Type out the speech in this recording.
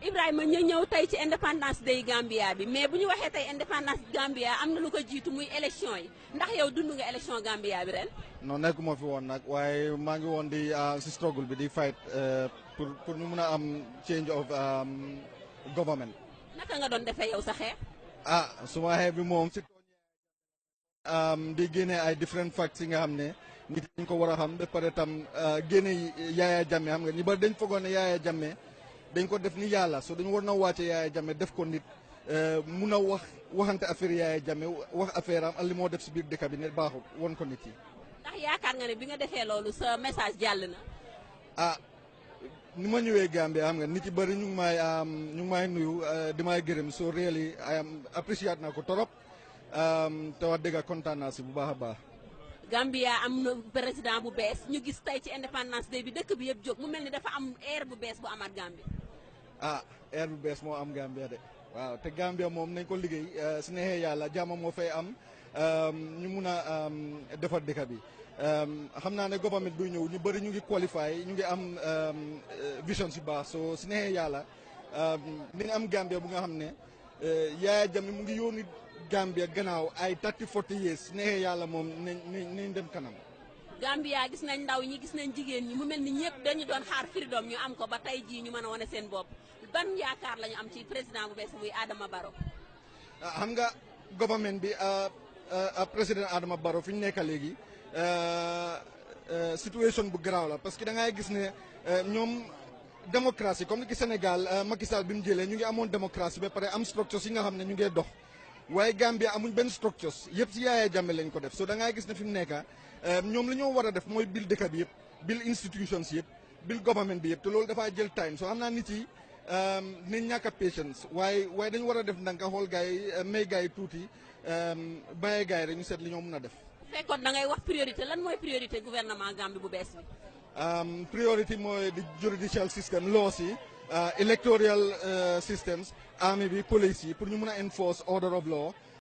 Ibrahima ñu ñëw tey ci indépendance day Gambia bi mais bu ñu waxee tey indépendance Gambia am na lu ko jiitu muy élection yi ndax yow dund nga élection Gambia bi ren. non nekkuma fi woon nag waaye maa ngi woon di si struggle bi di fight pour pour ñu mun a am change of government. naka nga doon defee yow sa xeex. ah suma xeex bi moom si di génne ay different facts yi nga xam ne nit ñi ko war a xam ba pare tam génne Yaaya Jammeh xam nga ñi bari dañ foogoon ne Yaaya Jammeh dañ ko def ni yàlla so dañu war na wàcce Yaaya Jammeh def ko nit mun a wax waxante affaire Yaaya Jammeh wax affaire am ak li moo def si biir dëkk bi ne baaxut won ko nit yi. ndax yaakaar nga ne bi nga defee loolu sa message jàll na. ah ni ma ñëwee Gambie xam nga nit yi bëri ñu ngi may ñu ngi may nuyu di may gërëm so really I am appreciate naa ko torop te wax dëgg kontaan naa si bu baax a baax. Gambia am na président bu bees ñu gis tey ci indépendance day bi dëkk bi yëpp jóg mu mel ni dafa am air bu bees bu amaat Gambie. ah air bu bees moo am Gambia de waaw te Gambia moom nañ ko liggéey su neexee yàlla jàmm moo fay am ñu mun a defar dëkk bi. xam naa ne government buy ñëw ñu bëri ñu ngi qualify ñu ngi am vision si baax so su neexee yàlla nañ am Gambia bu nga xam ne Yaaya Jammeh mu ngi yónni Gambia gannaaw ay thirty forty years su neexee yàlla moom nañ nañ dem kanam. Gambia gis nañ ndaw ñi gis nañ jigéen ñi mu mel ni ñëpp dañu doon xaar freedom ñu am ko ba tey jii ñu mën a wane seen bopp ban yaakaar la ñu am ci président bu bees muy Adama Barrow. xam nga government bi président Adama Barrow fi ñu nekk léegi. situation bu garaaw la parce que da ngay gis ne ñoom démocratie comme ni ki Sénégal Macky Sall bi mu jëlee ñu ngi amoon démocratie ba pare am structures yi nga xam ne ñu ngee dox waaye Gambia amuñ benn structures yëpp si Yaaya Jammeh lañ ko def so da ngay gis ne fi mu nekk ñoom li ñoo war a def mooy bil dëkk bi yëpp bil institutions yëpp bil government bi yëpp te loolu dafaa jël time so xam naa nit yi nañ ñàkk a patience waaye waaye dañu war a def ndànk xool gars yi may gars yi tuuti bàyyee gars yi rek ñu seet li ñoo mun a def. fekkoon da ngay wax priorité lan mooy priorité gouvernement Gambie bu bees bi. priorité mooy di judicial system laws yi electoral systems army bi police yi pour ñu mun a enforce order of law